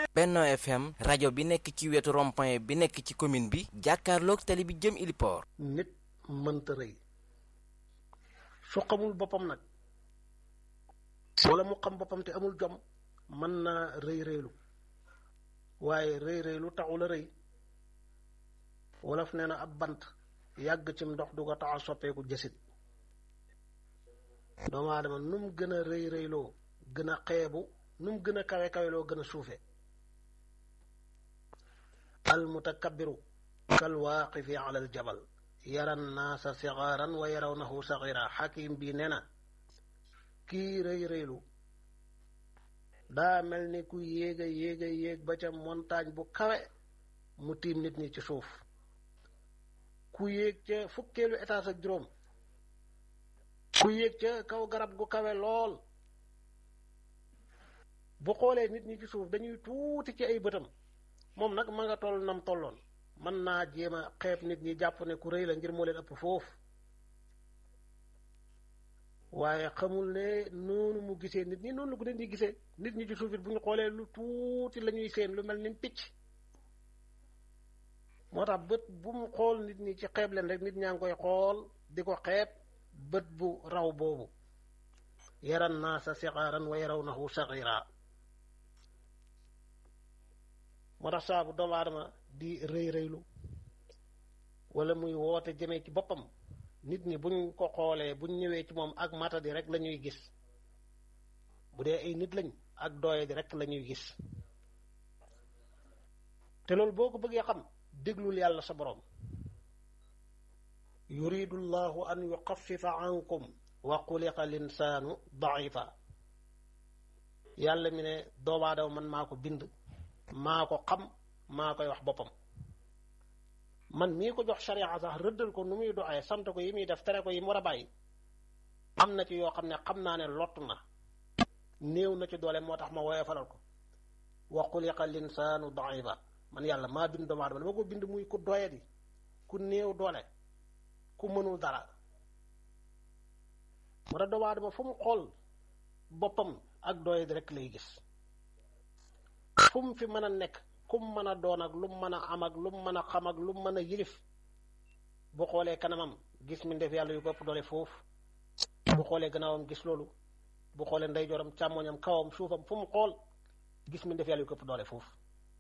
Benno FM rajo bi nekk ci wetu rond-point bi nekk ci commune bi jàkkaarloog tali bi jëm Iliport. nit mënta rëy su xamul boppam nag wala mu xam boppam te amul jom mën naa rëy rëylu waaye rëy rëylu taxul a rëy wolof nee na ab bant yàgg cim ndox du ko tax a soppeeku jësit doomu aadama nu mu gën a rëy rëyloo gën a xeebu nu mu gën a kawe kaweloo gën a suufe al mutakabbiru kal waaqifi ala al jabal yara naasa sigaaran wa yarawnahu sagira xakim bi nee na kii rëy rëylu daa mel ni ku yéega yéega yéeg ba ca montagne bu kawe mu tiim nit ñi ci suuf ku yéeg ca fukkeelu étage ak juróom ku yéeg ca kaw garab gu kawe lool bu xoolee nit ñi ci suuf dañuy tuuti ci ay bëtam moom nag ma nga toll nam tolloon mën naa jéem a xeeb nit ñi jàpp ne ku rëy la ngir moo leen ëpp foofu waaye xamul ne noonu mu gisee nit ñi noonu la ko leen di gisee nit ñi ci suuf it bu ñu xoolee lu tuuti la ñuy seen lu mel ni picc moo tax bët bu mu xool nit ñi ci xeeb leen rek nit ñaa ngi koy xool di ko xeeb bët bu raw boobu yaran naasa sixaaran wa yarawnahu saxiira moo tax saabu doomu aadama di rëy rëylu wala muy woote jëmee ci boppam nit ñi buñ ko xoolee buñ ñëwee ci moom ak matadi rek la ñuy gis bu dee ay nit lañ ak dooye di rek la ñuy gis te loolu boo ko bëggee xam déglul yàlla sa boroom yuridu llahu an yuxafifa ankum wa xuliqa linsaanu daifa yàlla mi ne doomu aadama man maa ko bind maa ko xam maa koy wax boppam man mii ko jox sharia sax rëddal ko nu muy doxee sant ko yi muy def tere ko yi mu war a bàyyi am na ci yoo xam ne xam naa ne lott na néew na ci doole moo tax ma woyee falal ko wa xuliqa linsaanu daifa man yàlla maa bind doomu aadama dama ko bind muy ku doyadi ku néew doole ku mënul dara moo tax doomu aadama fu mu xool boppam ak doyadi rek lay gis fu mu fi mën a nekk ku mu mën a doon ak lu mu mën a am ak lu mu mën a xam ak lu mu mën a yilif bu xoolee kanamam gis mi def yàlla yu ko ëpp doole foofu bu xoolee gannaawam gis loolu bu xoolee ndeyjooram càmmoñam kawam suufam fu mu xool gis mi def yàlla yu ko ëpp doole foofu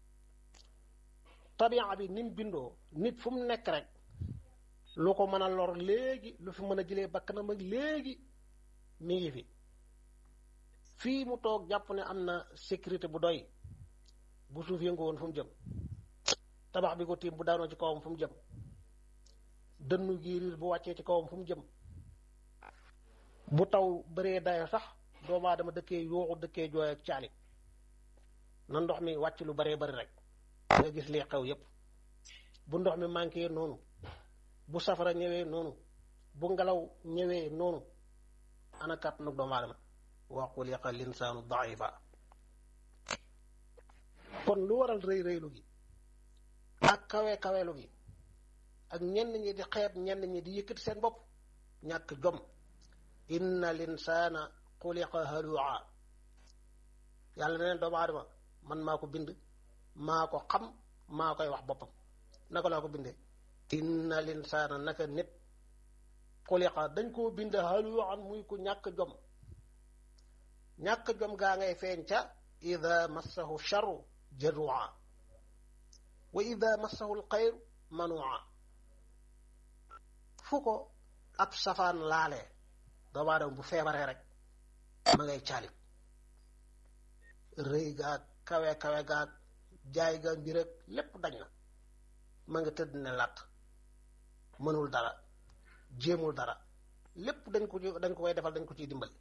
tabia bi ni mu bindoo nit fu mu nekk rek lu ko mën a lor léegi lu fi mën a jëlee bakkanam ak léegi mi ngi fi fii mu toog jàpp ne am na sécurité bu doy bu suuf yëngu woon fu mu jëm tabax bi ko tiim bu daanoo ci kawam fu mu jëm dënnu giiriir bu wàccee ci kawam fu mu jëm bu taw bëree dayo sax doomu aadama dëkkee yooxu dëkkee jooy ak caalit na ndox mi wàcc lu baree bari rek nga gis lii xew yépp bu ndox mi manqué noonu bu safara ñëwee noonu bu ngelaw ñëwee noonu ana kàttanu doomu aadama wa xuliqa linsaanu daifa kon lu waral rëy rëylu gi ak kawe kawelu gi ak ñenn ñi di xeeb ñenn ñi di yëkkati seen bopp ñàkk jom inna linsaana xuliqa halua yàlla na leen doomu aadama man maa ko bind maa ko xam maa koy wax boppam naka laa ko bindee inna linsaana naka nit xuliqa dañ koo bind haluan muy ku ñàkk jom ñàkk jom gaa ngay feeñ ca ida massahu charu jadua wa ida massahu alxayru manua fu ko ab safaan laalee doomu aadama bu feebaree rek ma ngay caalit rëy gaag kawe kawe gaag jaay ga mbir ak lépp dañ na ma nga tëdd ne làtt mënul dara jéemul dara lépp dañ ko dañ ko koy defal dañ ko ciy dimbali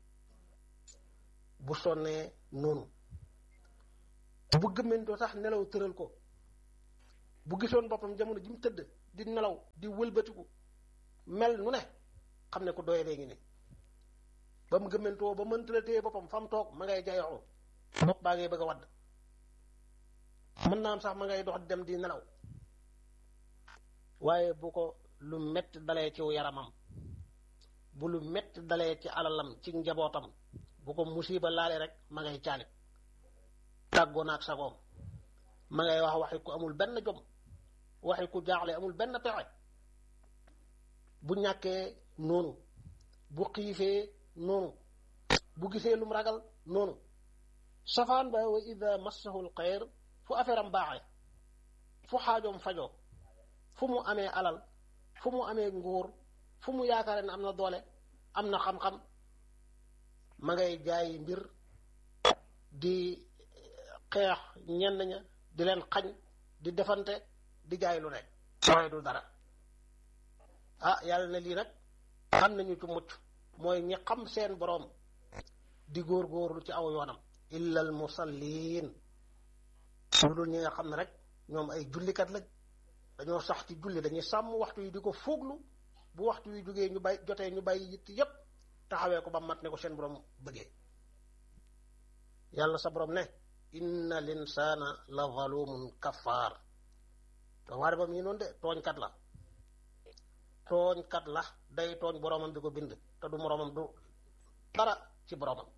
bu sonnee noonu bu gëmmentoo sax nelaw tëral ko bu gisoon boppam jamono ji mu tëdd di nelaw di wëlbatiku mel nu ne xam ne ko doye dee ngi ne ba mu gëmmentoo ba mënta la téye boppam fa mu toog ma ngay jayoxu bopp baa ngay bëgg a wadd mën naa am sax ma ngay dox di dem di nelaw waaye bu ko lu metti dalee ci yaramam bu lu metti dalee ci alalam ci njabootam bu ko musiba laale rek ma ngay caalit tàggoo naag sagoom ma ngay wax waxi ku amul benn jom waxi ku jaaxle amul benn pexe bu ñàkkee noonu bu xiifee noonu bu gisee lum ragal noonu safaan ba wa ida massahu l xayr fu affaire am baaxee fu xaajoom fajoo fu mu amee alal fu mu amee nguur fu mu yaakaare ne am na doole am na xam-xam ma ngay jaay mbir di xeex ñenn ña di leen xañ di defante di jaay lu ne mooy du dara ah yàlla ne lii nag xam nañu ci mucc mooy ñi xam seen boroom di góor-góorlu ci aw yoonam illa al musallin lu dul ñi nga xam ne rek ñoom ay jullikat lañ dañoo sax ci julli dañuy sàmm waxtu yi di ko fuuglu bu waxtu yi jógee ñu bay jotee ñu bàyyi yitt yépp taxawee ko ba mat ne ko seen borom bëggee yàlla sa borom ne inna linsaana la zalumun kafaar doomu aadama mi noonu de tooñkat la tooñkat la day tooñ boromam bi ko bind te du moromam du dara ci boromam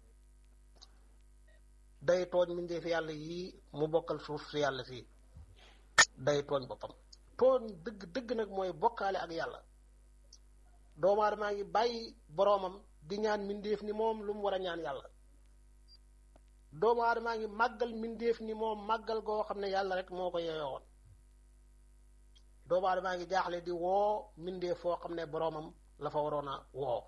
day tooñ mbindeefi yàlla yii mu bokkal suuf si yàlla fii day tooñ boppam tooñ dëgg dëgg nag mooy bokkaale ak yàlla doomu aadama ngi bàyyi boromam di ñaan mbindeef ni moom lu mu war a ñaan yàlla doomu aadama ngi màggal mbindeef ni moom màggal goo xam ne yàlla rek moo ko yeyoon doomu aadama ngi jaaxle di woo mbindeef foo xam ne boromam la fa waroon a woo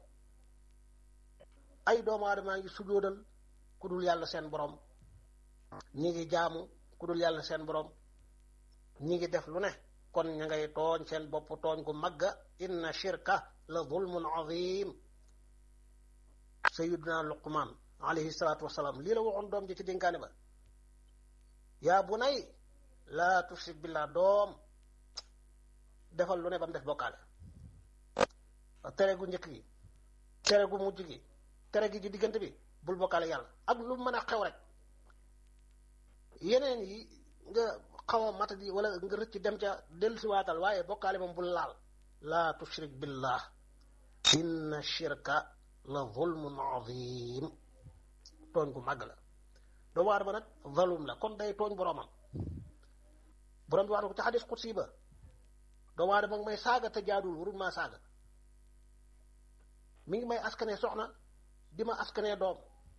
ay doomu aadama ngi sujjóodal ku dul yàlla seen borom ñi ngi jaamu ku dul yàlla seen borom ñi ngi def lu ne kon ña ngay tooñ seen bopp tooñ gu magga inna shirka la zulmun azim sayiduna luqman alayhi salaatu wasalaam lii la waxoon doom ji ci dénkaane ba yaa bu nay laa tushrik billah doom defal lu ne ba mu def bokkaale tere gu njëkk gi tere gu mujj gi tere gi ci diggante bi bul bokkaale yàlla ak lu mën a xew rek yeneen yi nga xaw a matadi wala nga rëcc dem ca dellusiwaatal waaye bokkaale moom bul laal laa tushrik billah inna shirka la zulmun azim tooñ gu màgg la doomu aadama nag zalum la kon day tooñ boroomam borom bi wax na ko ci xadis xutsi ba doomu aadama ngi may saaga te jaaduwul warul maa saaga mi ngi may askane soxna di ma askanee doom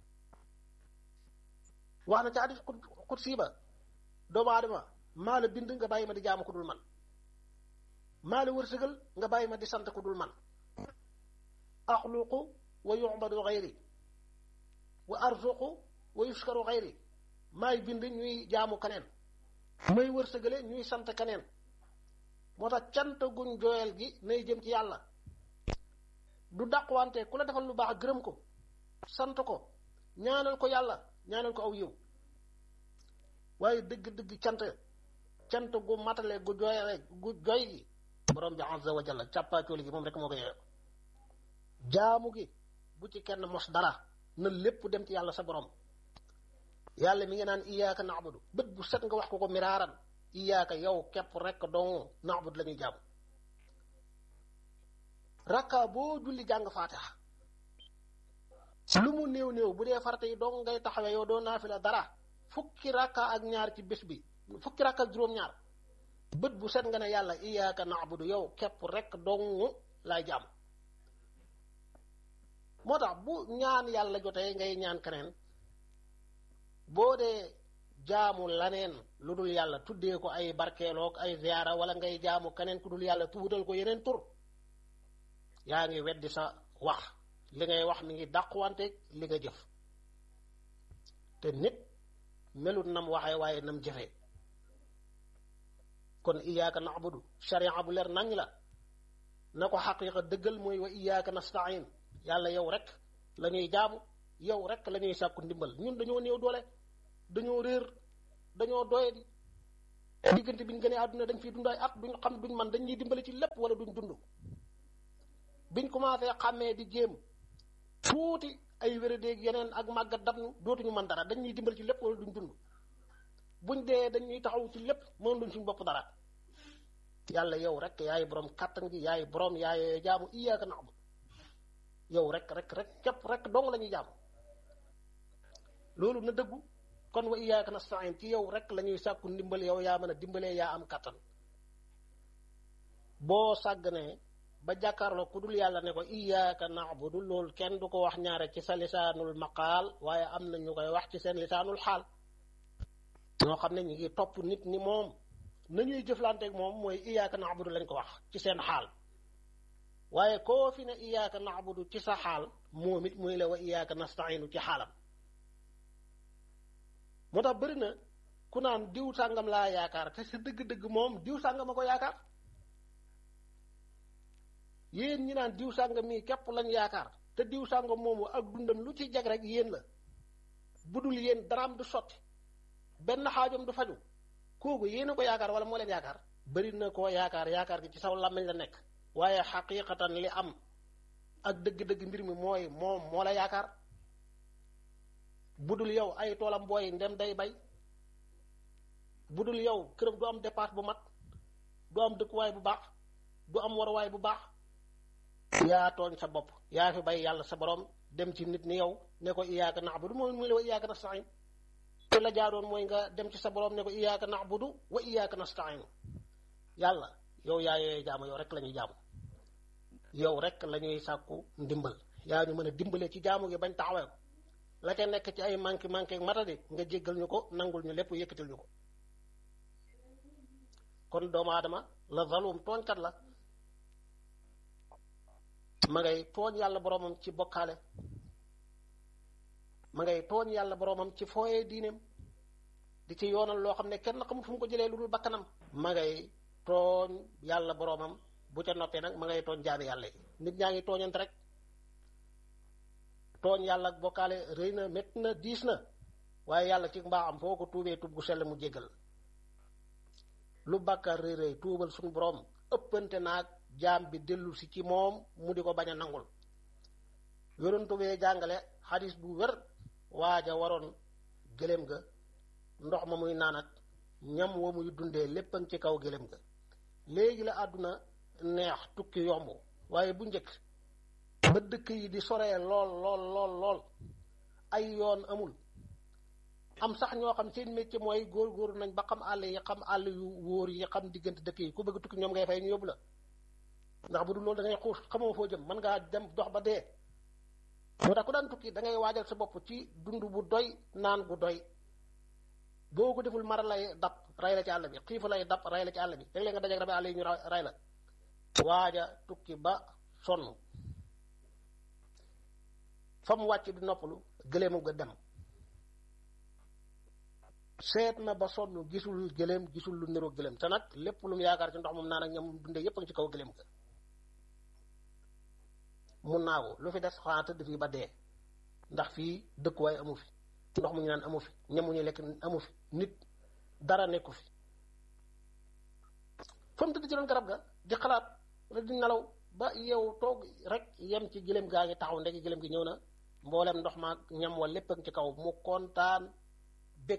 wax na ci xadis xutsi ba doomu aadama maa la bind nga bàyyi ma di jaamu ku dul man maa la wërsëgal nga bàyyi ma di sant ku dul man axluqu wa yu'badu xayri wa arzuqu wa yuskaru xayri maay bind ñuy jaamu kaneen may wërsëgale ñuy sant kaneen moo tax cant guñ jooyal gi nay jëm ci yàlla du dàqwante ku la defal lu baax gërëm ko sant ko ñaanal ko yàlla ñaanal ko aw yiw waaye dëgg-dëgg cant cant gu matale gu jooyale gu joy gi borom bi azza wa jalla càppaacooli gi moom rek moo ko yeeyoo jaamu gi bu ci kenn mos dara na lépp dem ci yàlla sa borom yàlla mi ngi naan iyaaka naabudu bët bu set nga wax ko ko miraaran iyaaka yow képp rek dong naabudu la ñuy jaamu rakka boo julli jàng faatiha lu mu néew néew bu dee farata yi dong ngay taxawee yow doo naafila dara fukki rakka ak ñaar ci bés bi fukki rakka ak juróom-ñaar bët bu set nga ne yàlla iyaaka naabudu yow képp rek dong laay jaamu moo tax bu ñaan yàlla jotee ngay ñaan keneen boo dee jaamu laneen lu dul yàlla tuddee ko ay barkeeloog ay ziyaara wala ngay jaamu keneen ku dul yàlla tuutal ko yeneen tur yaa ngi weddi sa wax li ngay wax mi ngi dàquwanteeg li nga jëf te nit melut nam waxee waaye nam jëfee kon iyaaka na'budu sharia bu leer nañ la na ko xaqiiqa dëggal mooy wa iyaaka nastain yàlla yow rek la ñuy jaamu yow rek la ñuy sàkku ndimbal ñun dañoo néew doole dañoo réer dañoo doyadi diggante bi ñu gënee àdduna dañ fiy dund ay at duñ xam duñ man dañuy dimbali ci lépp wala duñ dund biñ commencé xàmmee di jéem tuuti ay wéradéeg yeneen ak màggat dab ñu dootuñu man dara dañuy dimbali ci lépp wala duñ dund buñ dee dañuy taxaw ci lépp mën luñ suñu bopp dara yàlla yow rek yaay borom kàttan gi yaay borom yaay jaamu iyaaka na'budu yow rek rek rek képp rek dong la ñuy jaamu loolu na dëggu kon wa iyyaka nasta'in ci yow rek la ñuy sàkku ndimbal yow yaa mën a dimbalee yaa am kattan boo sàgganee ba jàkkaarloo ku dul yàlla ne ko iyyaka na'budu loolu kenn du ko wax ñaare ci sa lisaanul maqaal waaye am na ñu koy wax ci seen lisaanul xaal ñoo xam ne ñu ngi topp nit ni moom nañuy jëflanteeg moom mooy iyyaka na'budu lañ ko wax ci seen xaal waaye koo fi ne iyyaka na'budu ci sa xaal moom it muy la wa iyyaka nasta'inu ci xaalam moo tax bëri na ku naan diw sàngam laa yaakaar te sa dëgg-dëgg moom diw sàngam a ko yaakaar yéen ñi naan diw sàngam mii képp lañ yaakaar te diw sàngam moomu ak dundam lu ci jag rek yéen la bu dul yéen daraam du sotti benn xaajom du faju kooku yéen a ko yaakaar wala moo leen yaakaar bëri na koo yaakaar yaakaar gi ci saw làmmiñ la nekk waaye xaqiqatan li am ak dëgg-dëgg mbir mi mooy moom moo la yaakaar budul yow ay toolam booy ndem day bay budul yow këram du am dépasse bu mat du am dëkkuwaay bu baax du am waruwaay bu baax yaa tooñ sa bopp yaa fi bay yàlla sa borom dem ci nit ni yow ne ko iyyaka na'budu mooy muy la wa iyyaka nasta'in te la jaaroon mooy nga dem ci sa borom ne ko iyyaka na'budu wa iyyaka nasta'in yàlla yow yaa yooyee jaamu yow rek la ñuy jaamu yow rek la ñuy sàkku ndimbal yaa ñu mën a dimbale ci jaamu gi bañ taxawee ko la ca nekk ci ay manqué manqué matadi nga jéggal ñu ko nangul ñu lépp yëkkatil ñu ko kon doomu aadama la zalum tooñkat la ma ngay tooñ yàlla boroomam ci bokkaale ma ngay tooñ yàlla boroomam ci fooyee diineem di ci yoonal loo xam ne kenn xamul fu mu ko jëlee lu dul bakkanam ma ngay tooñ yàlla boroomam bu ca noppee nag ma ngay tooñ jaami yàlla yi nit ñaa ngi tooñante rek tooñ yàlla ak bokkaale rëy na métti na diis na waaye yàlla ci mbaaxam foo ko tuubee tuub gu sell mu jéggal lu bàkkaar rëy rëy tuubal suñu boroom ëppante naag jaam bi dellu si ci moom mu di ko bañ a nangul yonentu bee jàngale xadis bu wér waaja waroon gëléem ga ndox ma muy naan ak ñam wa muy dundee léppam ci kaw gëléem ga léegi la àdduna neex tukki yomb waaye bu njëkk ba dëkk yi di soree lool lool lool lool ay yoon amul am sax ñoo xam seen métier mooy góor-góor nañ ba xam àll yi xam àll yu wóor yi xam diggante dëkk yi ku bëgg tukki ñoom ngay fay ñu yóbbu la ndax bu dul loolu da ngay xuus xamoo foo jëm mën ngaa dem dox ba dee moo tax ku daan tukki da ngay waajal sa bopp ci dund bu doy naan gu doy boo ko deful mara lay dab ray la ci àll bi xiifa lay dab ray la ci àll bi léeg-léeg nga dajeeg rabi àll yi ñu ray la waaja tukki ba sonn fa mu wàcc di noppalu gëleemu ga dem seet na ba sonn gisul gëléem gisul lu niroo gëléem te nag lépp lu mu yaakaar ci ndox moom naan ak ñam dundee yépp a ngi ci kaw gëléem ga mun naagu lu fi des xanaa tëdd fii ba dee ndax fii dëkkuwaay amu fi ndox mu ñu naan amu fi ñam mu ñuy lekk amu fi nit dara nekku fi fa mu tëdd ci doon garab ga di xalaat wala di nelaw ba yow toog rek yem ci gëléem gaa ngi taxaw ndeki gëléem gi ñëw na mboolem ndox ma ñam wa lépp a ngi ci kaw mu kontaan bég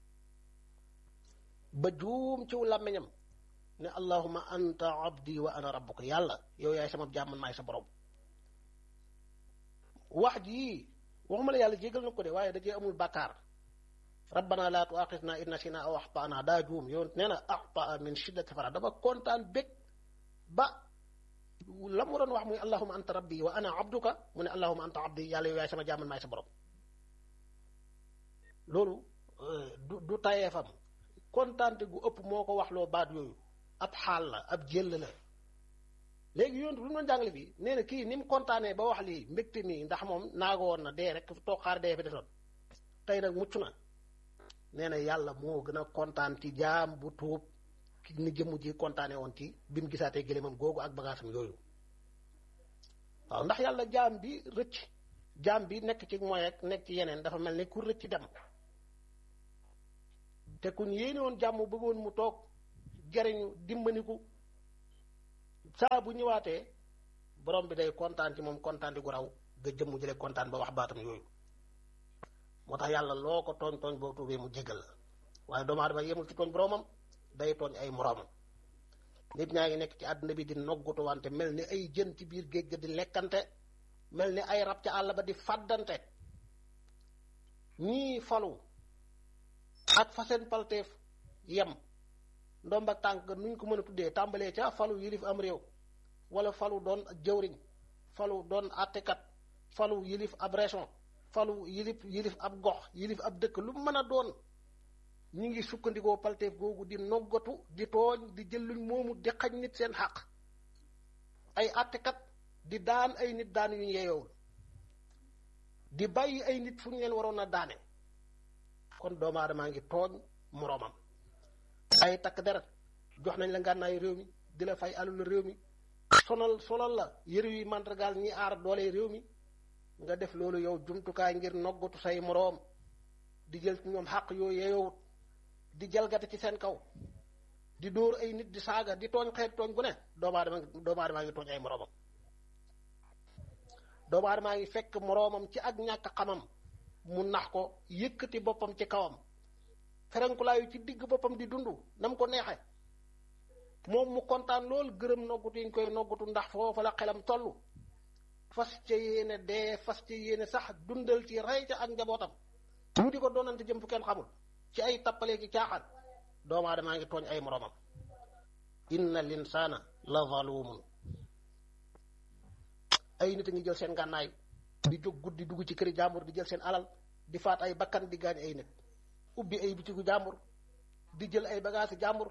ba juum ciw làmmiñam ne allahuma anta abdi wa ana rabbuka yàlla yow yaay sama jaam man maay sa borom wax ji waxuma la yàlla jégal na ko de waaye da cee amul bàkkaar rabbana la tuaxisna in nasina aw axtana daa juum yow nee na axtaa min shiddati fara dafa kontaan bég ba la mu doon wax muy allahuma anta rabbi wa ana abduka mu ne allahuma anta abdi yàlla yow yaay sama jaam man maay sa borom loolu du du tayeefam kontaante gu ëpp moo ko wax loo baat yooyu ab xaal la ab jël la léegi yoon lu mu doon jàngale bi nee na kii ni mu kontaanee ba wax lii mbégte mi ndax moom naago woon na dee rek toog xaar dee fi desoon tey nag mucc na nee na yàlla moo gën a kontaan ci jaam bu tuub ni jëmm ji kontaanee woon ci bi mu gisaatee gëléemam googu ak bagaasam yooyu waaw ndax yàlla jaam bi rëcc jaam bi nekk ci mooy ak nekk ci yeneen dafa mel ni ku rëcc dem te kuñ yéene woon jàmm bëggoon mu toog jariñu dimbaniku saa bu ñëwaatee borom bi day kontaan ci moom kontaan di gu raw nga jëm mu jëlee kontaan ba wax baatam yooyu moo tax yàlla loo ko tooñ tooñ boo tuubee mu jégal la waaye doomu aadama yemul ci tooñ boromam day tooñ ay moroomam nit ñaa ngi nekk ci àdduna bi di noggutu wante mel ni ay jën ci biir géej ga di lekkante mel ni ay rab ca àll ba di fàddante ñii falu fa seen palteef yem ndomb ak tànk nuñ ko mën a tuddee tàmbalee ca falu yilif am réew wala falu doon jëwriñ falu doon àttekat falu yilif ab région falu yilif yilif ab gox yilif ab dëkk lu mën a doon ñu ngi sukkandikoo palteef googu di noggatu di tooñ di jël luñ moomu di xañ nit seen xàq ay àttekat di daan ay nit daan yu ñu yeyoowul di bàyyi ay nit fu ñu leen waroon a daane kon doomu aadamaa ngi tooñ moroomam ay takk deret jox nañ la ngànnaayu réew mi di la fay alul réew mi sonal sonal la yëre yi màndargaal ñi aar doole réew mi nga def loolu yow jumtukaay ngir noggatu say moroom di jël ci ñoom xàq yooyu yeyoowut di jalgate ci seen kaw di dóor ay nit di saaga di tooñ xeet tooñ gu ne doomu aadama doomu aadamaa ngi tooñ ay moroomam doomu aadamaa ngi fekk moroomam ci ak ñàkk xamam mu nax ko yëkkati boppam ci kawam ferenkulaayu ci digg boppam di dund nam ko neexe moom mu kontaan lool gërëm noggutu yi ñu koy noggutu ndax foofa la xelam toll fas ca yéene dee fas ca yéene sax dundal ci rey ca ak njabootam ñu di ko doonante jëm fu kenn xamul ci ay tappalee ki caaxaan doomu aadamaa ngi tooñ ay moroomam inna linsaana la zalumun ay nit a ngi jël seen gànnaay di jóg guddi dugg ci këri jàmbur di jël seen alal di faat ay bakkan di gaañ ay nit ubbi ay bitigu jàmbur di jël ay bagaasi jàmbur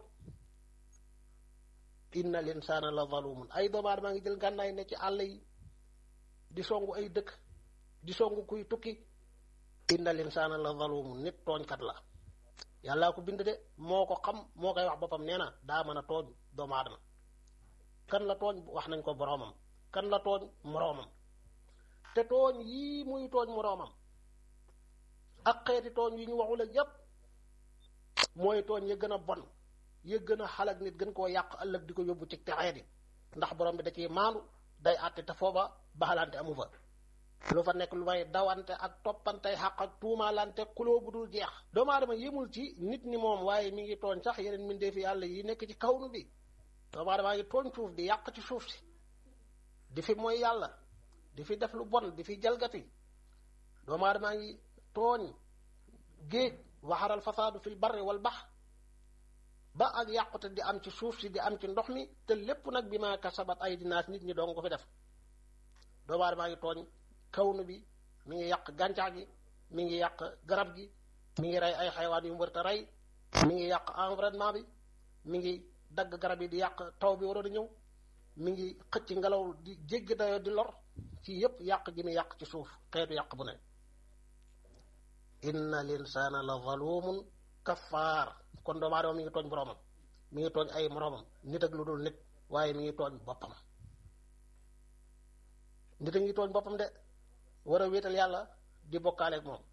inna linsaana la zalumun ay doomu aadama ngi jël gànnaay ne ci àll yi di songu ay dëkk di songu kuy tukki inna linsaana la zalumun nit tooñkat la yàllaa ko bind de moo ko xam moo koy wax boppam nee na daa mën a tooñ doomu aadama kan la tooñ wax nañ ko boroomam kan la tooñ moroomam te tooñ yii muy tooñ moroomam ak xeeti tooñ yi ñu waxul ak yépp mooy tooñ ya gën a bon ya gën a xalak nit gën koo yàq ëllëg di ko yóbbu ci texee di ndax borom bi da ciy maandu day àtte te foofa baxalante amu fa lu fa nekk lu may dawante ak toppante xaq ak tuumaalante kuloo bu dul jeex doomu aadama yemul ci nit ni moom waaye mi ngi tooñ sax yeneen mbindeefi yàlla yi nekk ci kawnu bi doomu aadama ngi tooñ suuf di yàq ci suuf si di fi mooy yàlla di fi def lu bon di fi jalgati doomu aadama ngi tooñ géej waxaral fasaadu fil barri wal bax ba ak yàqute di am ci suuf si di am ci ndox mi te lépp nag bi ma kasabat ay dinaas nit ñi doon ko fi def doomu aadama ngi tooñ kawnu bi mi ngi yàq gàncax gi mi ngi yàq garab gi mi ngi rey ay xaywaan yu mu wërta rey mi ngi yàq environnement bi mi ngi dagg garab yi di yàq taw bi waroon a ñëw mi ngi xëcc ngelaw di jéggi dayoo di lor ci yépp yàq gi mi yàq ci suuf xeetu yàq bu ne inna linsaana la zalumun kafaar kon doomu aadama mi ngi tooñ boroomam mi ngi tooñ ay moroomam nit ak lu dul nit waaye mi ngi tooñ boppam nit a ngi tooñ boppam de war a wéetal yàlla di bokkaaleeg moom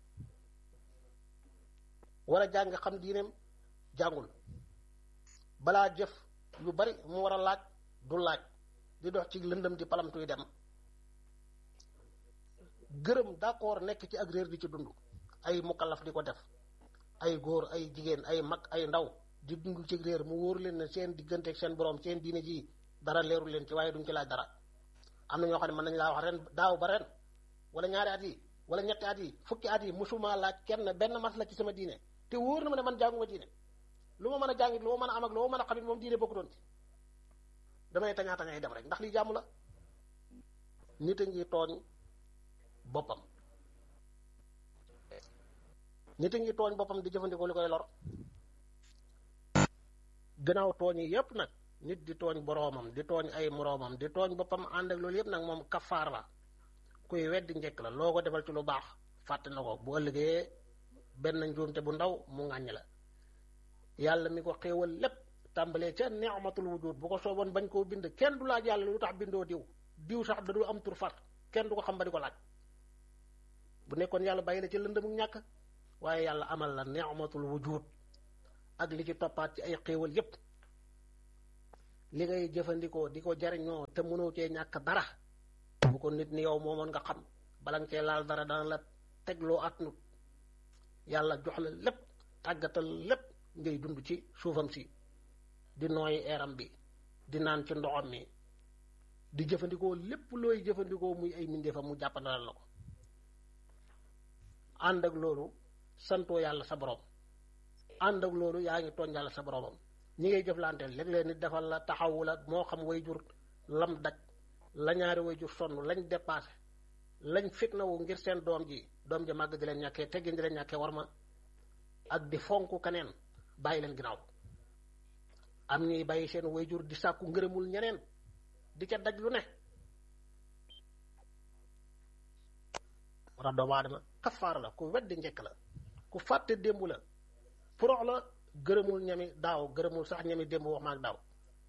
war a jàng xam diineem jàngul balaa jëf yu bari mu war a laaj du laaj di dox ci lëndëm di palamtuy dem gërëm d'accord nekk ci ak réer di ci dund ay mukallaf di ko def ay góor ay jigéen ay mag ay ndaw di dund ci réer mu wóor leen ne seen diggante ak seen borom seen diine ji dara leerul leen ci waaye duñ ci laaj dara am na ñoo xam ne mën nañ laa wax ren daaw ba ren wala ñaari at yi wala ñetti at yi fukki at yi musuma laaj kenn benn mas la ci sama diine te wóor na ma ne man jànguma diine lu ma mën a jàngit lu ma mën a am ak lu ma mën a xamit moom diine bokku doon ci damay tañaa tañaay dem rek ndax lii jàmm la nit a ngi tooñ boppam nit a ngi tooñ boppam di jëfandikoo li koy lor gannaaw tooñ yi yépp nag nit di tooñ boroomam di tooñ ay moroomam di tooñ boppam ànd ak loolu yépp nag moom kafaar la kuy weddi njëkk la loo ko defal ci lu baax fàtte na ko bu ëllëgee benn njuumte bu ndaw mu ŋàññ la yàlla mi ko xéewal lépp tàmbalee ca ni'matul wujud bu ko sooboon bañ koo bind kenn du laaj yàlla lu tax bindoo diw diw sax da du am tur far kenn du ko xam ba di ko laaj bu nekkoon yàlla bàyyi la ci lëndëmu ñàkk waaye yàlla amal la ni'matul wujud ak li ci toppaat ci ay xéewal yépp li ngay jëfandikoo di ko jariñoo te mënoo cee ñàkk dara bu ko nit ni yow moomoon nga xam bala nga cee laal dara dana la tegloo at nut yàlla jox la lépp tàggatal lépp ngay dund ci suufam si di nooyi eeram bi di naan ci ndoxam mi di jëfandikoo lépp looy jëfandikoo muy ay mbindeefam mu jàppandalal la ko ànd ak loolu santoo yàlla sa borom ànd ak loolu yaa ngi tooñ yàlla sa boromam ñi ngay jëflanteel léeg-léeg nit defal la taxawu la moo xam way jur lam daj la ñaari way jur sonn lañ dépassé lañ fitnawu ngir seen doom ji doom ji màgg di leen ñàkkee teggin di leen ñàkkee war ma ak di fonk keneen bàyyi leen ginnaaw am ñuy bàyyi seen way jur di sàkku ngërëmul ñeneen di ca daj lu ne war a doomu aadama kafaar la ku weddi njëkk la ku fàtte démb la porox la gërëmul ñami daaw gërëmul sax ñami démb wax ma ak daaw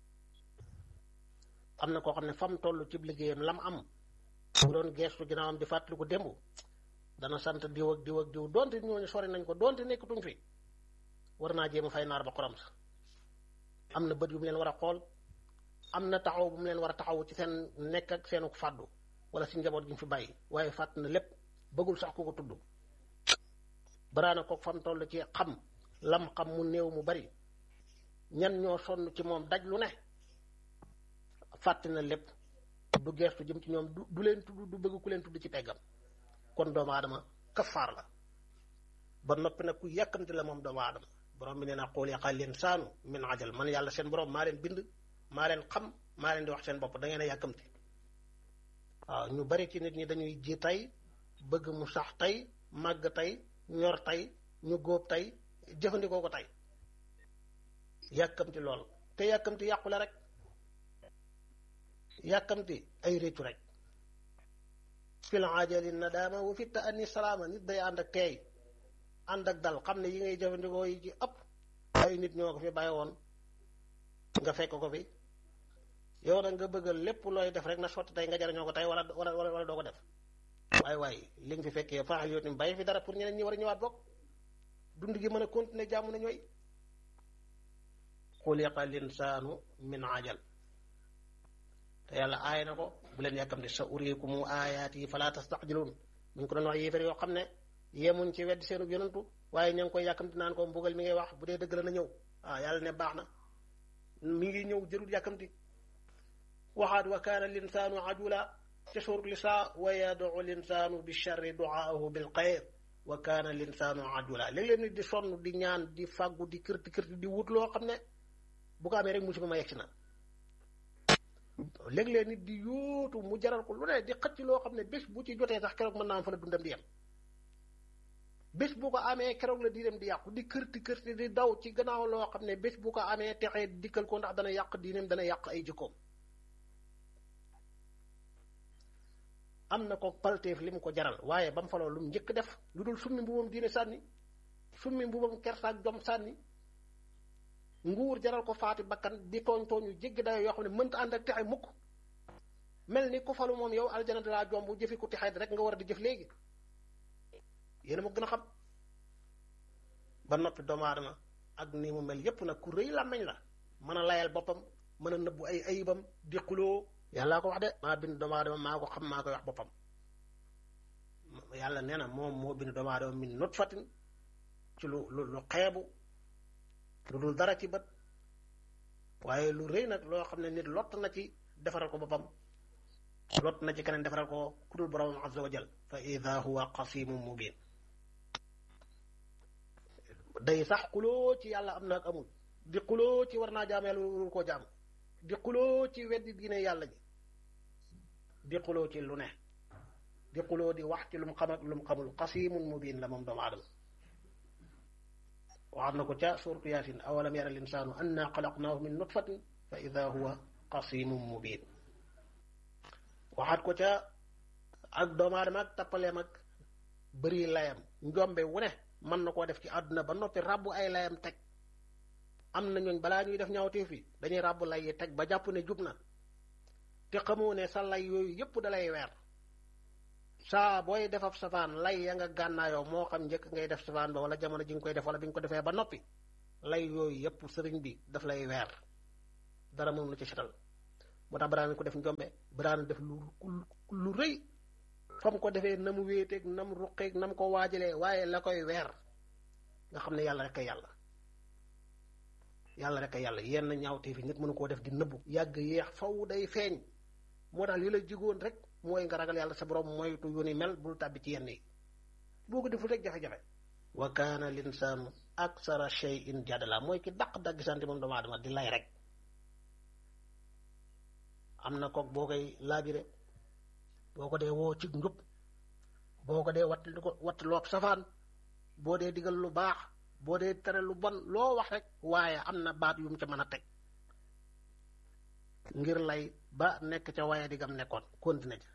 am na koo xam ne fam toll ci liggéeyam lam am bu doon geestu ginnaawam di fàttaliku démb dana sant diw ak diw ak diw donte ñooñu sori nañ ko donte nekkatuñ fi war naa jéem a fay naar ba xorom sa am na bët yu mu leen war a xool am na taxaw bu mu leen war a taxaw ci seen nekk ak seenu fàddu wala si njaboot gi mu fi bàyyi waaye fàtt na lépp bëggul sax ku ko tudd baraana ko fam toll ci xam lam xam mu néew mu bari ñan ñoo sonn ci moom daj lu ne fàtte na lépp du geestu jëm ci ñoom du du leen tudd du bëgg ku leen tudd ci peggam kon doomu aadama kafaar la ba noppi nag ku yàkkamti la moom doomu aadama borom bi nee na xool yaqal leen saanu min ajal man yàlla seen borom maa leen bind maa leen xam maa leen di wax seen bopp da ngeen a yàkkamti waaw ñu bari ci nit ñi dañuy ji tey bëgg mu sax tey màgg tey ñor tey ñu góob tey jëfandikoo ko tey yàkkamti lool te yàkkamti yàqu la rek yàkkamti ay réccu rek fil ajali nadaama wa fi ta'anni salaama nit day ànd ak teey ànd ak dal xam ne yi ngay jëfandikoo yi ci ëpp ay nit ñoo ko fi bàyyi woon nga fekk ko fi yow nag nga bëggal lépp looy def rek na sotti tey nga jariñoo ko tey wala wala wala doo ko def waaye waaye li nga fi fekkee faaxal yow tamit bàyyi fi dara pour ñeneen ñi war a ñëwaat bokk dund gi mën a continuer jàmm na ñooy xuliqa linsaanu min ajal te yàlla aay na ko bu leen yàkkamte sa uriikumu aayaat yi falaa tastajiluun mu ngi ko doon wax yéefar yoo xam ne yemuñ ci weddi seenu yonantu waaye ña ngi koy yàkkamti naan ko mbugal mi ngay wax bu dee dëgg la na ñëw ah yàlla ne baax na mi ngi ñëw jërul yàkkamti waxaat wa kaana linsaanu ajula ca suurat Nisaa wa yad'u linsaanu bi sharri duaahu bil xayr wa kaana linsaanu ajula léeg-léeg nit di sonn di ñaan di fàggu di kërti kërti di wut loo xam ne bu ko amee rek musiba ma yegsi na léeg-léeg nit di yóotu mu jaral ko lu ne di xëcc loo xam ne bés bu ci jotee sax keroog mën naa am fa la dundam di yem bés bu ko amee keroog la diineem di yàqu di kërti kërti di daw ci gannaaw loo xam ne bés bu ko amee texee dikkal ko ndax dana yàq diineem dana yàq ay jikkoom am na ko palteef li mu ko jaral waaye ba mu faloo lu mu njëkk def lu dul summi mbubam diine sànni summi mbubam kersaak jom sànni nguur jaral ko faati bakkan di tooñ tooñu jéggi dayo yoo xam ne mënta ànd ak texe mukk mel ni ku falu moom yow aljana dalaa jomb jëfi ku texee rek nga war a di jëf léegi yéen a ma gën a xam ba noppi doomu aadama ak ni mu mel yépp nag ku rëy làmmeñ la mën a layal boppam mën a nëbbu ay ayibam di xuloo yàllaa ko wax de maa bind doomu aadama maa ko xam maa koy wax boppam yàlla nee na moom moo bind doomu aadama min nutfatin ci lu lu lu xeebu lu dul dara ci bët waaye lu rëy nag loo xam ne nit lott na ci defaral ko boppam lott na ci keneen defaral ko ku dul borom azza wa jal fa ida huwa qasimun mubin day sax xuloo ci yàlla am na ak amul di xuloo ci war naa jaam yàlla warul koo jaam di xuloo ci weddi diine yàlla ji di xuloo ci lu ne di xuloo di wax ci lu mu xam ak lu mu xamul qasimun mubin la moom doomu aadama waxaat na ko ca suuratu yaasin awalam yara linsaanu anna xalaqnaahu min nutfatin fa ida huwa qasimun mubin waxaat ko ca ak doomu aadama ak tappaleem ak bëri layam njombe wu ne mën na koo def ci àdduna ba noppi ràbbu ay layam teg am na ñooñ balaa ñuy def ñaawteef yi dañuy ràbbu lay yi teg ba jàpp ne jub na te xamoo ne sa lay yooyu yépp dalay weer saa booy defab safaan lay ya nga gànnaayoo moo xam njëkk ngay def safaan ba wala jamono ji nga koy def wala bi nga ko defee ba noppi lay yooyu yépp sëriñ bi daf lay weer dara moom la ci setal moo tax baraana ko def njombe baraana def lu lu rëy fam ko defee na mu wéeteeg na mu ruqeeg na mu ko waajalee waaye la koy weer nga xam ne yàlla rek a yàlla yàlla rek a yàlla yenn ñaawtee fi nit mënu koo def di nëbbu yàgg yéex faw day feeñ moo tax li la jigoon rek mooy nga ragal yàlla sa borom moytu yu ni mel bul tàbbi ci yenn yi boo ko deful rek jafe-jafe wa kaana linsaanu aksara shay'in jadala mooy ki daq daggisante moom doomu aadama di lay rek am na kook boo koy laabire boo ko dee woo ci njub boo ko dee watt ko watt loog safaan boo dee digal lu baax boo dee tere lu bon loo wax rek waaye am na baat yu mu ca mën a teg ngir lay ba nekk ca waaye digam nekkoon continué ca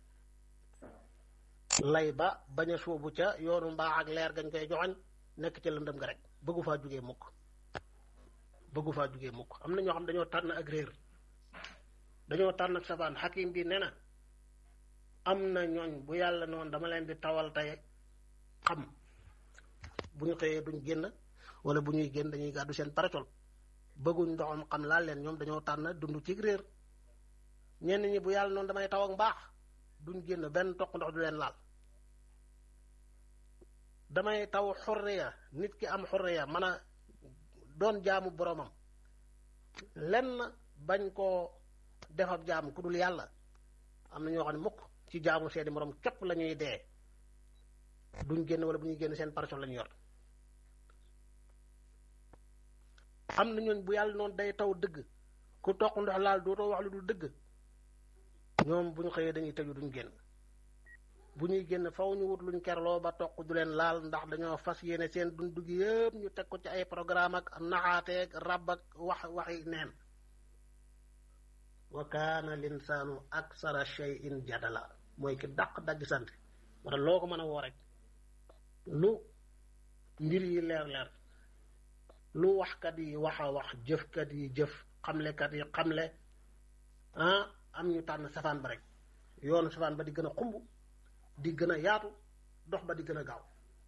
lay ba bañ a suubu ca yoonu mbaax ak leer gañ koy joxañ nekk ca lëndëm nga rek bëggu faa jugee mukk bëggu faa jugee mukk am na ñoo xam dañoo tànn ak réer dañoo tànn ak safaan xakim bi nee na am na ñooñ bu yàlla noonu dama leen di tawal tey xam bu ñu xëyee duñ génn wala bu ñuy génn dañuy gàddu seen parasol bëgguñ ndoxam xam laal leen ñoom dañoo tànn dund ci réer ñenn ñi bu yàlla noonu damay taw ak mbaax duñ génn benn toq ndox du leen laal damay taw xurriya nit ki am xurriya mën a doon jaamu boromam lenn bañ koo defab jaam ku dul yàlla am na ñoo xam ne mukk ci jaamu seeni morom képp la ñuy dee duñ génn wala bu ñuy génn seen parasol lañu yor am na ñooñ bu yàlla noonu day taw dëgg ku toq ndox laal dootoo wax lu dul dëgg ñoom bu ñu xëyee dañuy tëju duñ génn bu ñuy génn faw ñu wut luñ kerloo ba toq du leen laal ndax dañoo fas yéene seen dund gi yëpp ñu teg ko ci ay programme ak naxaateeg rab ak wax waxi neen wa kaana linsaanu aksara shay'in jadala mooy ki dàq dagg sant wala loo ko mën a woo rek lu mbir yi leer leer lu waxkat yi wax a wax jëfkat yi jëf xamlekat yi xamle ah am ñu tànn safaan ba rek yoonu safaan ba di gën a xumb di gën a yaatu dox ba di gën a gaaw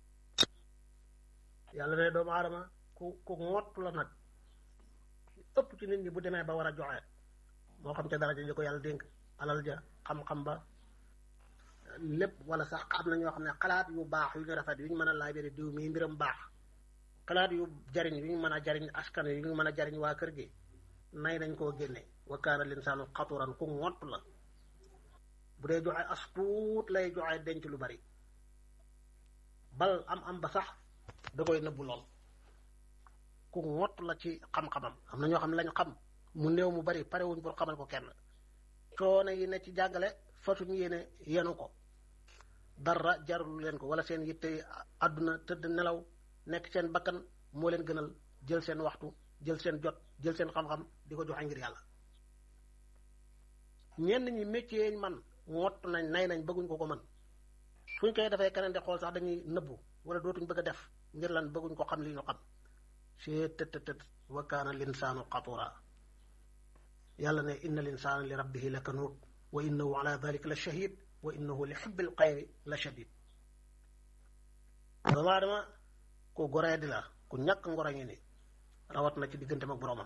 yàlla ne doomu aadama ku ku ngottu la nag ëpp ci nit ñi bu demee ba war a joxe moo xam ca daraja ji ko yàlla dénk alal ja xam-xam ba lépp wala sax am na ñoo xam ne xalaat yu baax yu ñu rafet yu ñu mën a laabiri diw mii mbiram baax xalaat yu jariñ yu ñu mën a jariñ askan yu ñu mën a jariñ waa kër gi nay nañ koo génne wa kaana linsaanu xaturan ku ngott la bu dee joxe as tuut lay joxe denc lu bari bal am am ba sax da koy nëbbu lool ku ngott la ci xam-xamam am na ñoo xam ne lañ xam mu néew mu bari pare wuñ pour xamal ko kenn coono yi ne ci jàngale fasuñ yéene yenu ko dara jarul leen ko wala seen yitte àdduna tëdd nelaw nekk seen bakkan moo leen gënal jël seen waxtu jël seen jot jël seen xam-xam di ko joxe ngir yàlla ñenn ñi métier man ngott nañ nay nañ bëgguñ ko ko mën suñ koy defee keneen di xool sax dañuy nëbbu wala dootuñ bëgg a def ngir lan bëgguñ ko xam li ñu xam see tët tët wa kaana linsaanu qatura yàlla ne inna linsaana li rabbihi la kanuut wa innahu ala dalika la shahid wa innahu li xubbil xayri la shadid doomu aadama ku goree di la ku ñàkk ngoro ngi ni rawat na ci diggante mag boroomam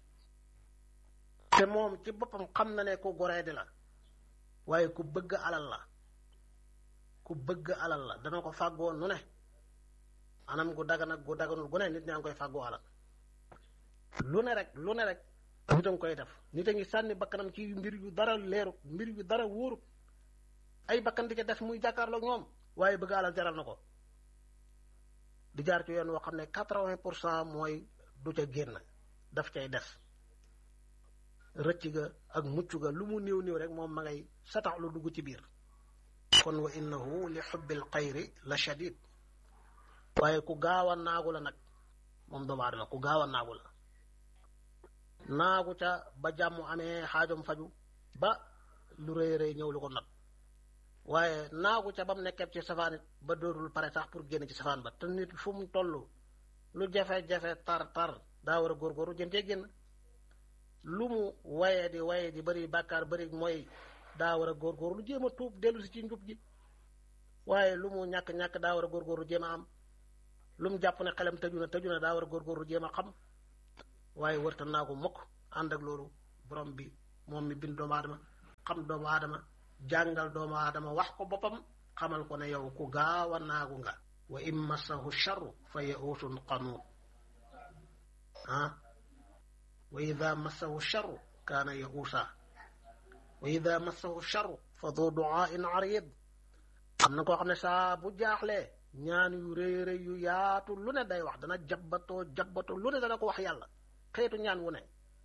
te moom ci boppam xam na ne ku goree di la waaye ku bëgg alal la ku bëgg alal la dana ko fàggoo nu ne anam gu dagan ak gu daganul gu ne nit ñaa ngi koy fàggoo alal lu ne rek lu ne rek nit a ngi koy def nit a ngi sànni bakkanam ci mbir yu dara leerut mbir yu dara wóorut ay bakkan di ca des muy jàkkaarloog ñoom waaye bëgg alal jaral na ko di jaar ci yoon woo xam ne quatre-vingt pour cent mooy du ca génn daf cay des rëcc ga ak mucc ga lu mu néew néew rek moom ma ngay satax lu dugg ci biir kon wa innahu li xubbil xayri la shadid waaye ku gaaw a naagu la nag moom doomu aadama ku gaaw a naagu la naagu ca ba jàmm amee xaajom faju ba lu rëy rëy ñëw lu ko nag waaye naagu ca ba mu nekkee ci safaan it ba dootul pare sax pour génn ci safaan ba te nit fu mu toll lu jafe-jafe tar tar daa war a góorgóorlu jëm cee génn lu mu waye di waye di bëri bàkkaar bëri mooy daa war a góorgóorlu jéem a tuub dellu si ci njub ji waaye lu mu ñàkk-ñàkk daa war a góorgóorlu jéem a am lu mu jàpp ne xelam tëju na tëju na daa war a góorgóorlu jéem a xam waaye wërta naa ko mukk ànd ak loolu borom bi moom mi bind doomu aadama xam doomu aadama jàngal doomu aadama wax ko boppam xamal ko ne yow ku gaaw a naagu nga wa in massahu charru fa yausun qanuut ah wa ida massahu charru kaana yauusa wa ida massahu charru fa du duaain arid am na koo xam ne saa bu jaaxlee ñaan yu rëy rëy yu yaatu lu ne day wax dana jabbatoo jabbatoo lu ne dana ko wax yàlla xeetu ñaan wu ne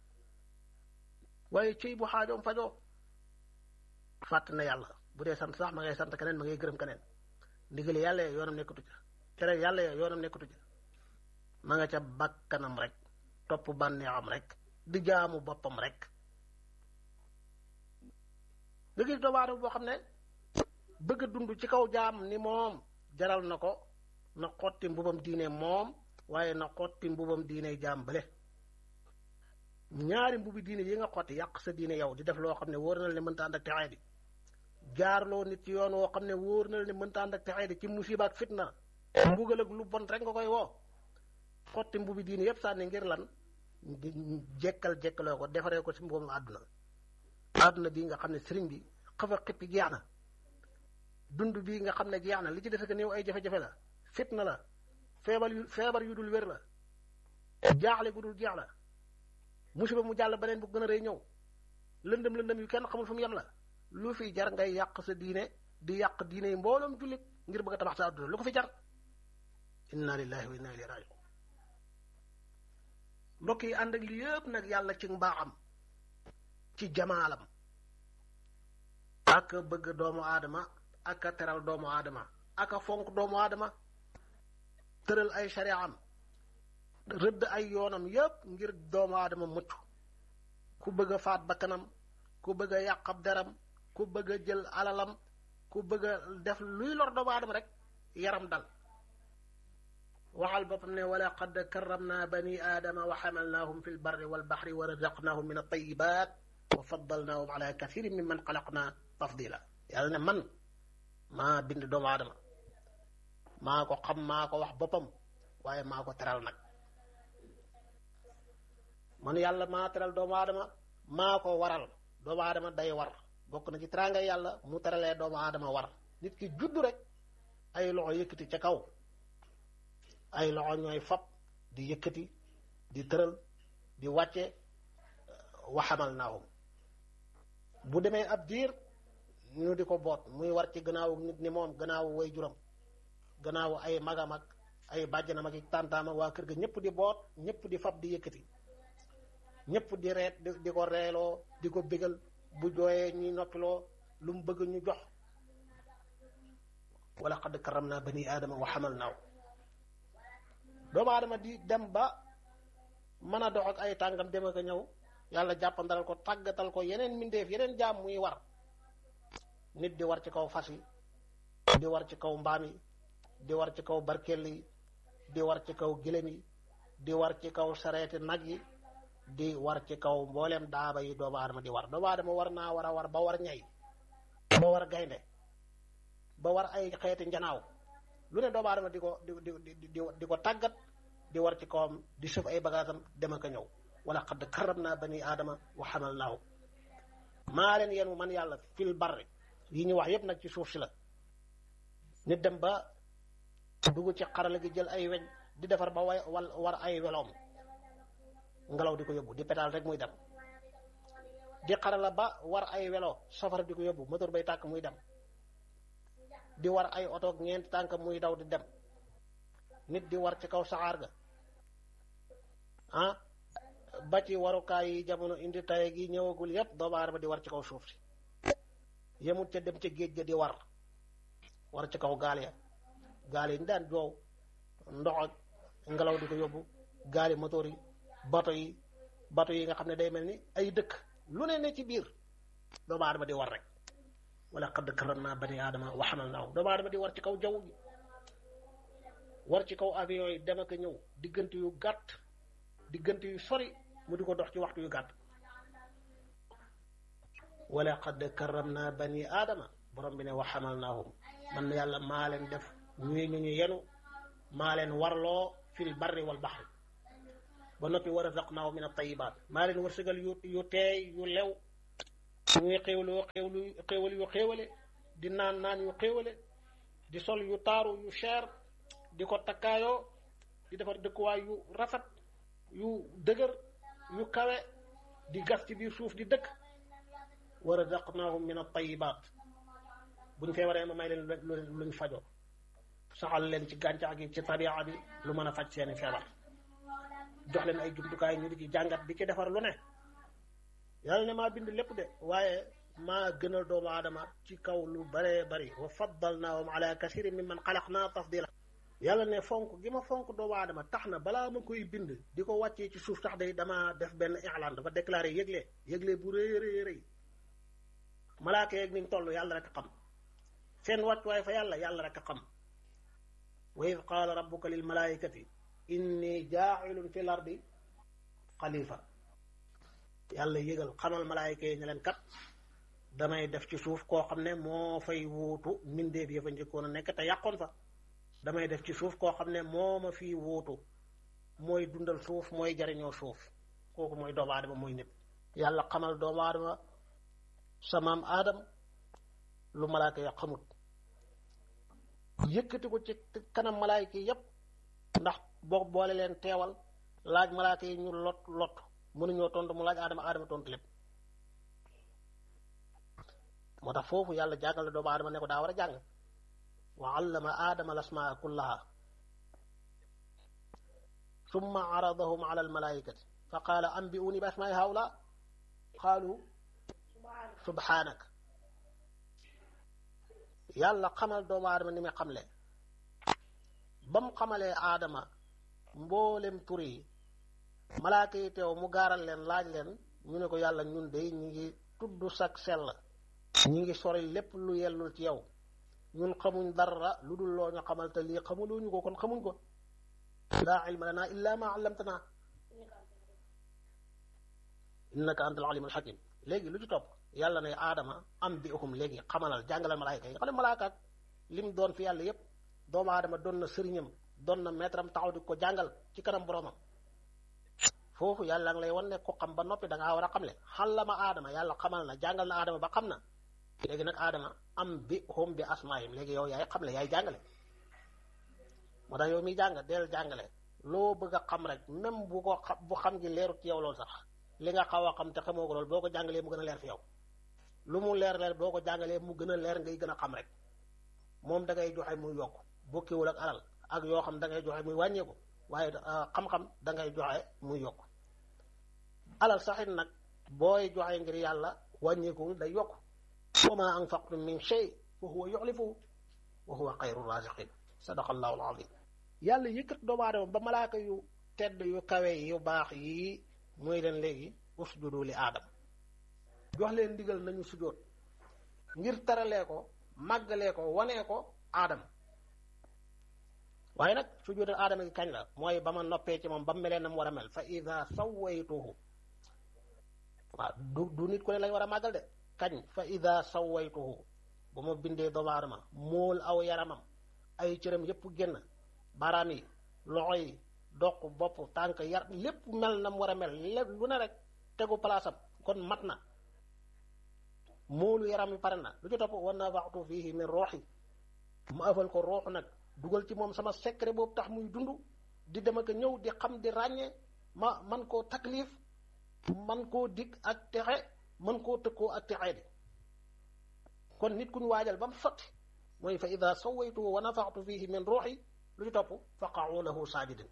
waaye cëy bu xaajoom fajoo fàtt na yàlla bu dee sant sax ma ngay sant keneen ma ngay gërëm keneen ndigali yàlla ya yoonam nekkatu ca tere yàlla ya yoonam nekkatu ca ma nga ca bakkanam rek topp bànneexam rek di jaamu boppam rek nga gis doomu aadama boo xam ne bëgg a dund ci kaw jaam ni moom jaral na ko na xotti mbubam diine moom waaye na xotti mbubam diine jaam bële ñaari mbubi diine yi nga xotti yàq sa diine yow di def loo xam ne wóor na la ne mënta ànd ak texee di jaarloo nit ci yoon woo xam ne wóor na la ne mënta ànd ak texee di ci musiba ak fitna mbugal ak lu bon rek nga koy woo xotti mbubi diine yépp sànni ngir lan di jekkal jekkaloo ko defaree ko ci mbubam àdduna àdduna bii nga xam ne sëriñ bi xafa xippi jeex na dund bii nga xam ne jeex na li ci defe que néew ay jafe-jafe la fitna la feebar yu feebar yu dul wér la jaaxle gu dul jeex la musiba mu jàll beneen bu gën a rëy ñëw lëndëm lëndëm yu kenn xamul fu mu yem la lu fi jar ngay yàq sa diine di yàq diine yi mbooloom jullit ngir bëgg a tabax sa àdduna lu ko fi jar inna lillahi wa inna ilayhi rajiun mbokk yi ànd ak li yëpp nag yàlla ci mbaaxam ci jamaalam ak bëgg doomu aadama ak a teral doomu aadama ak a fonk doomu aadama tëral ay shari'am rëdd ay yoonam yépp ngir doomu aadama mucc ku bëgg a faat bakkanam ku bëgg a yàq ab deram ku bëgg a jël alalam ku bëgg a def luy lor doomu aadama rek yaram dal waxal boppam ne wala qad karramna bani aadama wa xamalnaahum fi lbarri walbaxri wa razaqnaahum min altayibat wa faddalnaahum ala kathirin mimman xalaqna tafdila yàlla ne man maa bind doomu aadama maa ko xam maa ko wax boppam waaye maa ko teral nag man yàlla maa teral doomu aadama maa ko waral doomu aadama day war bokk na ci teraanga yàlla mu teralee doomu aadama war nit ki juddu rek ay loxo yëkkati ca kaw ay loxo ñooy fab di yëkkati di tëral di wàcce waxamal naahum bu demee ab diir ñu di ko boot muy war ci gannaawu nit ni moom gannaawu way juram gannaawu ay magam ak ay bàjjanam ak tàntaam ak waa kër ga ñëpp di boot ñëpp di fab di yëkkati ñëpp di reet di ko reeloo di ko bégal bu jooyee ñuy noppiloo lu mu bëgg ñu jox wala qad karam naa bani aadama wa xamal naaw doomu aadama di dem ba mën a dox ak ay tàngam dem ak a ñëw yàlla jàppandalal ko tàggatal ko yeneen mbindeef yeneen jaam muy war nit di war ci kaw fas yi di war ci kaw mbaam yi di war ci kaw barkel yi di war ci kaw gëlëm yi di war ci kaw sareeti nag yi di war ci kaw mbooleem daaba yi doomu aadama di war doomu aadama war naa war a war ba war ñay ba war gaynde ba war ay xeeti njanaaw lu ne doomu aadama di ko di di di di ko tàggat di war ci kawam di suuf ay bagaasam dem ak a ñëw wala xadd karram naa bani aadama wa xamal naaw maa leen yenu man yàlla fil barri yi ñu wax yépp nag ci suuf si la nit dem ba dugg ci xarala gi jël ay weñ di defar ba way wal war ay weloom ngelaw di ko yóbbu di pétal rek muy dem di xarala ba war ay welo safara di ko yóbbu moteur bay tàkk muy dem di war ay oto ñeenti tànk muy daw di dem nit di war ci kaw saxaar ga ah ba ci warukaay yi jamono indi taye gi ñëwagul yépp doomu aadama di war ci kaw suuf si yemut ca dem ca géej ga di war war ci kaw gaal ya gaal yi ñu daan joow ndox ak ngelaw di ko yóbbu gaali motoor yi bato yi bato yi nga xam ne day mel ni ay dëkk lu ne ne ci biir doomu aadama di war rek wala qad karramna bani aadama wa hamalnaahum doomu aadama di war ci kaw jaww ji war ci kaw avion yi dem ak ñëw diggante yu gàtt diggante yu sori mu di ko dox ci waxtu yu gàtt wala qad karramna bani aadama borom bi ne wa hamalnaahum man yàlla maa leen def ñuy ñu ñu yenu maa leen warloo fil barri wal baxri ba noppi wa razaqnaahum min at-tayyibaat maa leen wërsëgal yu yu teey yu lew ñuy xéewloo xéewlu xéewal yu xéewale di naan naan yu xéewale di sol yu taaru yu cher di ko takkaayoo di defar dëkkuwaay yu rafet yu dëgër yu kawe di gas ci biir suuf di dëkk wa razaqnaahum min at-tayyibaat buñ feebaree ma may leen luñ fajoo saxal leen ci gàncax gi ci tabi'a bi lu mën a faj seeni feebar jox leen ay jumtukaay ñu di ci jàngat di ci defar lu ne yàlla ne maa bind lépp de waaye maa gënal doomu aadama ci kaw lu baree bari wa faddalnaahum ala kasirin mimman xalaqnaa tafdila yàlla ne fonk gi ma fonk doomu aadama tax na balaa ma koy bind di ko wàccee ci suuf tax day dama def benn i'laan dafa déclaré yëgle yëgle bu rëy rëy rëy malaaka yeeg ni ñu toll yàlla rek a xam seen wàccuwaay fa yàlla yàlla rek a xam wa id qaala rabbuka lil malaikati inni jaailun fi l ardi xalifa yàlla yëgal xamal malaayika yi ne leen kat damay def ci suuf koo xam ne moo fay wuutu mbindeef ya fa njëkkoon a nekk te yàqoon fa damay def ci suuf koo xam ne moo ma fii wuutu mooy dundal suuf mooy jariñoo suuf kooku mooy doomu aadama mooy nit yàlla xamal doomu aadama samaam aadam lu malaaka ya xamut yëkkati ko ci kanam malaayika yépp ndax boo boole leen teewal laaj malaaka yi ñu lot lot mënuñoo tontu mu laaj aadama aadama tontu lépp moo tax foofu yàlla jàngal la doomu aadama ne ko daa war a jàng wa allama aadama lasmaa kullaha summa aradahum ala almalaikati fa qaala ambi'uni bi asmaai haula qaalu subhanak yàlla xamal doomu aadama ni muy xamle ba mu xamalee aadama mboolem tur yi malaaka yi teew mu gaaral leen laaj leen ñu ne ko yàlla ñun de ñu ngi tudd sak sell ñu ngi sori lépp lu yellul ci yow ñun xamuñ dara lu dul loo ñu xamal te lii xamuluñu ko kon xamuñ ko laa ilma lana illa ma allamtana innaka anta al alim al hakim léegi lu ci topp yàlla ne aadama am bi uhum léegi xamalal jàngalal malaayka yi nga xam ne malaakaat lim doon fi yàlla yépp doomu aadama doon na sëriñam doon na maître am taxaw di ko jàngal ci kanam boromam foofu yàlla nga lay wan ne ko xam ba noppi da ngaa war a xamle xallama aadama yàlla xamal na jàngal na aadama ba xam na léegi nag aadama am bi hum bi asmaahim léegi yow yaay xamle yaay jàngale moo tax yow miy jàng deel jàngale loo bëgg a xam rek même bu ko xam bu xam gi leerut ci yow loolu sax li nga xaw a xam te xamoo ko loolu boo ko jàngalee mu gën a leer fi yow lu mu leer leer boo ko jàngalee mu gën a leer ngay gën a xam rek moom da ngay joxe muy yokk bokkiwul ak alal ak yoo xam da ngay joxe muy wàññeeku waaye xam-xam da ngay joxe muy yokk alal saxit nag booy joxe ngir yàlla wàññeekuwul day yokk wa ma anfaqtum min shay fa huwa yuxlifuhu wa huwa xayru raziqin sadaqa allahu alazim yàlla yëkkat doomu aadama ba malaaka yu tedd yu kawe yu baax yii muy leen léegi usjudu li aadam jox leen ndigal nañu sujjóot ngir taralee ko màggalee ko wanee ko aadam waaye nag sujjóotal aadama gi kañ la mooy ba ma noppee ci moom ba mu melee na mu war a mel fa ida sawaytuhu waaw du du nit ku ne lañ war a màggal de kañ fa ida sawaytuhu ba ma bindee doomu aadama móol aw yaramam ay cëram yépp génn baaraam yi loxo yi doq bopp tànk yar lépp mel na mu war a mel lépp lu ne rek tegu palaasam kon mat na móolu yaram yi pare na lu ci topp wa nafaxtu fihi min ruuxi mu afal ko ruux nag dugal ci moom sama secret boobu tax muy dund di dem ak ñëw di xam di ràññee ma man koo taklif man koo dig ak texe man koo tëkkoo ak texe di kon nit ku ñu waajal ba mu sotti mooy fa ida sawaytuhu wa nafaxtu fihi min ruuxi lu ci topp faqa'u lahu saajidin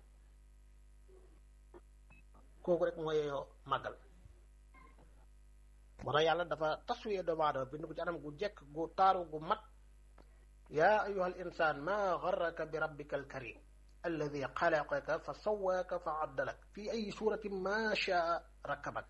kooku rek mooy yoo màggal moo tax yàlla dafa taswiyee doomu aadama bind ko ci anam gu jekk gu taaru gu mat yaa ayuha al insaan maa garraka bi rabbika al karim alladi xalaqaka fa sawaaka fa addalak fi ay suratin ma shaa rakkabak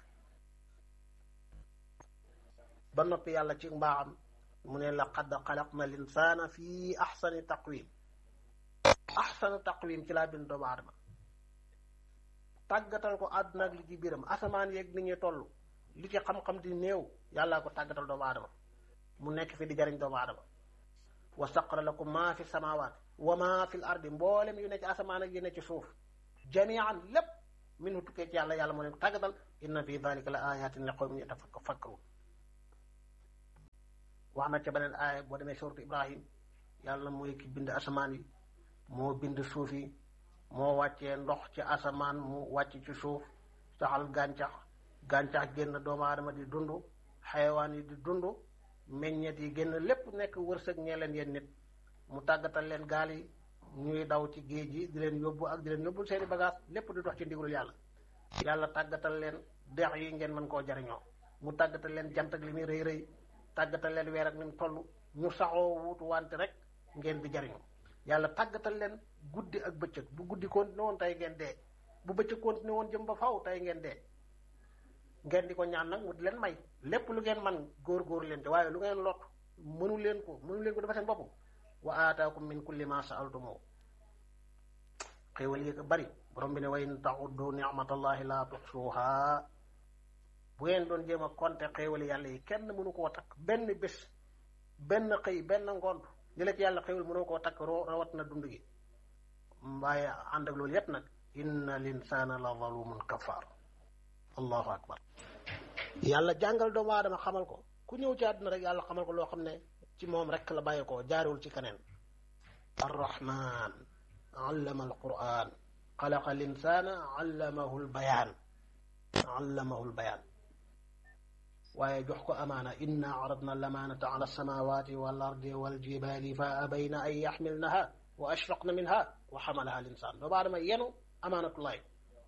ba noppi yàlla ci mbaaxam mu ne laqad xalaqna al insaana fi axsani taqwim axsanu taqwim ci laa bind doomu aadama tàggatal ko àdduna ak li ci biiram asamaan yeeg ni ñuy toll li ci xam-xam di néew yàllaa ko tàggatal doomu aadama mu nekk fi di jariñ doomu aadama wa saqara lakum maa fi samawaat wa maa fi l ardi mboolem yu ne ci asamaan ak yu ne ci suuf jamian lépp minhu tukkee ci yàlla yàlla moo leen ko tàggatal inna fi dalika la ayatin li qawmin yatafakkarun wax na ca beneen aaya boo demee suuratu ibrahim yàlla mooy ki bind asamaan yi moo bind suuf yi moo wàccee ndox ci asamaan mu wàcc ci suuf saxal gàncax gàncax génn doomu aadama di dund xayawaan yi di dund meññeet yi génn lépp nekk wërsëg ñee leen yéen nit mu tàggatal leen gaal yi ñuy daw ci géej gi di leen yóbbu ak di leen yóbbul seeni bagage lépp di dox ci ndigalul yàlla yàlla tàggatal leen dex yi ngeen mën koo jariñoo mu tàggatal leen jant ak li muy rëy rëy tàggatal leen weer ak ni mu toll ñu saxoo wuutu wante rek ngeen di jariñu yàlla tàggatal leen guddi ak bëccëg bu guddi continué woon tey ngeen dee bu bëccëg continué woon jëm ba faw tey ngeen dee ngeen di ko ñaan nag mu di leen may lépp lu ngeen man góor-góor leen te waaye lu ngeen lot mënu leen ko mënu leen ko dafa seen bopp wa aataakum min kulli ma saaltumoo xéewal yi ko bari borom bi ne wa in taxuddu nicmatallahi la tuxsuha bu ngeen doon jéem a compter xéewali yàlla yi kenn mënu koo takk benn bés benn xëy benn ngont li la ci yàlla xéewal mënoo koo takk rawat na dund gi waaye ànd ak loolu yépp nag inna linsaana la zalumun kafaar allahu akbar yàlla jàngal doomu aadama xamal ko ku ñëw ci àdduna rek yàlla xamal ko loo xam ne ci moom rek la bàyyi ko jaarewul ci keneen arrahman allama alquran xalaqa linsaana allamahu lbayaan allamahu lbayaan waaye jox ko amaana inna aradna lamaanata ala alsamawati wal ardi wal jibali fa abayna an yaxmilnaha wa ashfaqna minha wa xamalaha linsaan doomu aadama yenu amaanatullahi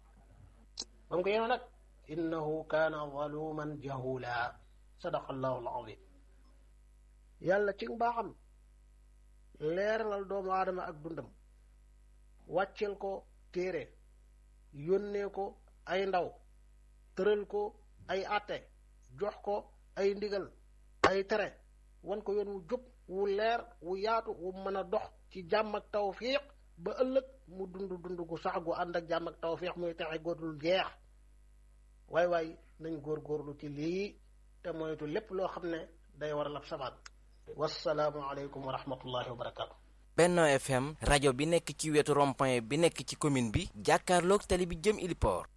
ba mu ko yenu nag innahu kaana zaluman jahula sadaqa allahu alazim yàlla ci mbaaxam leeralal doomu aadama ak dundam wàcceel ko téere yónnee ko ay ndaw tëral ko ay àtte jox ko ay ndigal ay tere wan ko yoon wu jub wu leer wu yaatu wu mën a dox ci jàmm ak tawfiq ba ëllëg mu dund dund gu sax gu ànd ak jàmm ak tawfiq muy texe góodul jeex waay waay nañ góorgóorlu ci lii te moytu lépp loo xam ne day waral ab sabaat wassalaamu aleykum wa rahmatullahi wa barakaatu. Benno FM rajo bi nekk ci wetu rond-point bi nekk ci commune bi jàkkaarloog tali bi jëm Iliport